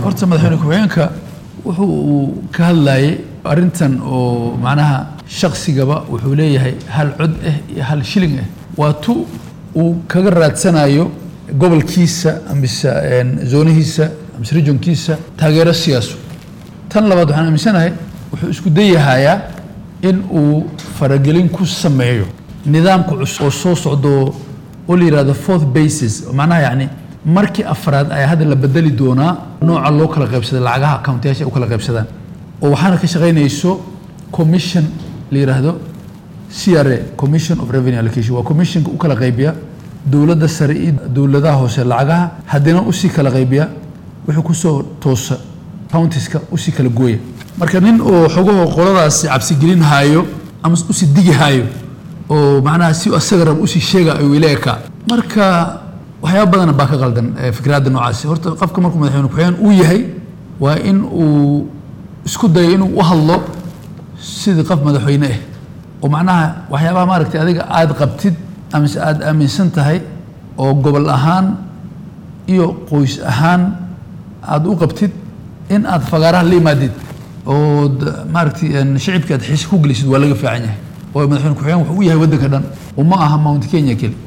horta madaxweyne ku-xigeenka wuxuu uu ka hadlayay arrintan oo macnaha shaqsigaba wuxuu leeyahay hal cod ah iyo hal shilling ah waa tu uu kaga raadsanayo gobolkiisa amise zoonihiisa amise regionkiisa taageero siyaaso tan labaad waxaan aaminsanahay wuxuu isku dayahayaa in uu faragelin ku sameeyo nidaamka cusub oo soo socdo oo la yihahdo fourth basis macnaha yacni markii afraad ayaa hadda la bedeli doonaa nooca loo kala qaybsada lacagaha accountayaasha ay u kala qaybsadaan oo waxaana ka shaqaynayso commission la yidhaahdo c r a commission of revenue allocation waa commissionka u kala qaybiya dowladda sare iyo dowladaha hoose lacagaha haddana usii kala qaybiya wuxuu kusoo toosa countiska usii kala gooya marka nin oo xogaho qoladaasi cabsigelin haayo ama usii digi haayo oo macnaha si asaga rab usii sheega ayuu ileeka marka waxyaaba badana baa ka qaldan fikraadda noocaasi horta qofka markuu madaxweyne ku-xigeen uu yahay waa in uu isku dayo inuu u hadlo sidii qof madaxweyne ah oo macnaha waxyaabaha maaragtay adiga aada qabtid amise aada aaminsan tahay oo gobol ahaan iyo qoys ahaan aada u qabtid in aad fagaaraha la imaadid oo maaragtay shicibka aad xiise ku gelisid waa laga fiican yahay oo madaxweyne ku-xigeen wuxuu u yahay waddanka dhan oo ma aha mount kenya keli